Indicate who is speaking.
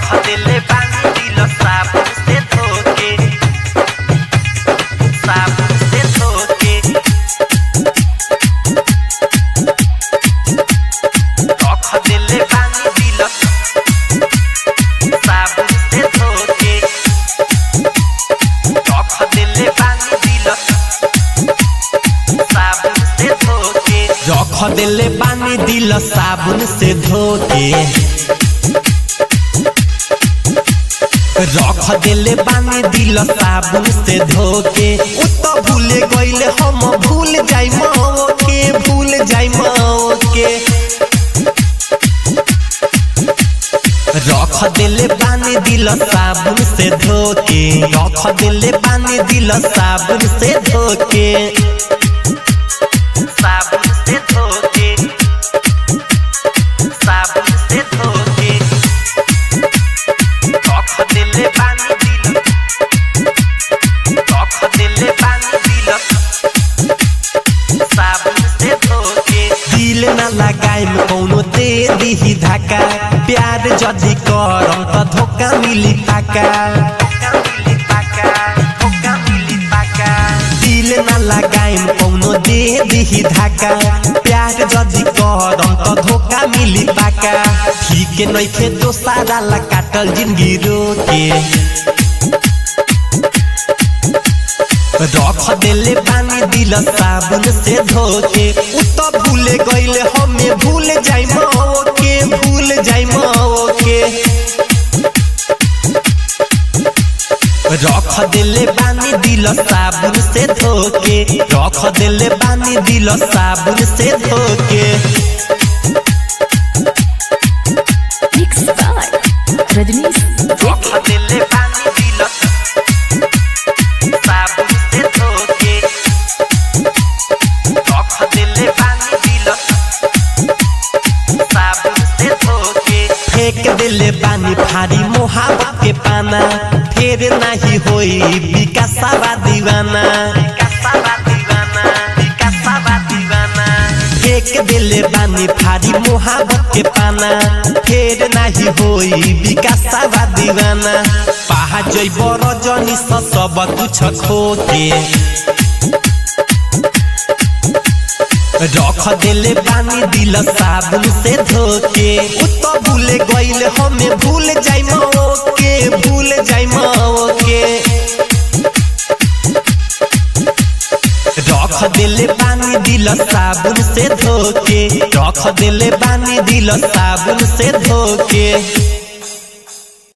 Speaker 1: रख दिले बानी दिल साबुन से धोके साबुन से धोके रख दिले बानी दिल साबुन से धोके रख दिले बानी दिल साबुन से धोके
Speaker 2: रख दिले बानी दिल साबुन से धोके रख दिले बानी दिल साबुन से धोके उ तो भूले गईले हम भूल जाई माओ के भूल जाई माओ के रख दिले बानी दिल साबुन से धोके रख दिले बानी दिल साबुन से धोके
Speaker 1: साबुन से धोके साबुन से धोके रख दिले बानी दिल रख दिले बानी दिल साबुन से धोके
Speaker 2: दिल न लगाइम कौनो दे दिही धक्का प्यार जदि करम त धोखा मिली पाका
Speaker 1: धोखा मिली पाका धोखा मिली पाका
Speaker 2: दिल न लगाइम कौनो दे दिही धक्का प्यार जदि करम त धोखा मिली पाका ठीक नइखे दोसारा ला काटल जिंदगी रोके रख दिले बानी दिल साबुन से धोके उ तो भूले गईले हमें भूल जाई माओ के भूल जाई माओ के रख दिले बानी दिल साबुन से धोके रख दिले बानी दिल साबुन से धोके
Speaker 3: Mixed by Rajnish
Speaker 1: रख दिले बानी दिल साबुन से धोके रख दिले बानी दिल साबुन से धोके
Speaker 2: फेंक दिले बानी फारी मोहब्बत के पाना फिर नहीं होई विकासवा दीवाना
Speaker 1: विकासवा दीवाना विकासवा दीवाना
Speaker 2: फेंक दिले बानी फारी मोहब्बत के पाना फिर नहीं होई विकासवा दीवाना पहा जइब रजनी स सब कुछ खोके रख दिले बानी दिल साबुन से धोके उ तो भूले गईले हमें भूल जाई माओ के भूल जाई माओ के रख दिले बानी दिल साबुन से धोके रख दिले बानी दिल साबुन से धोके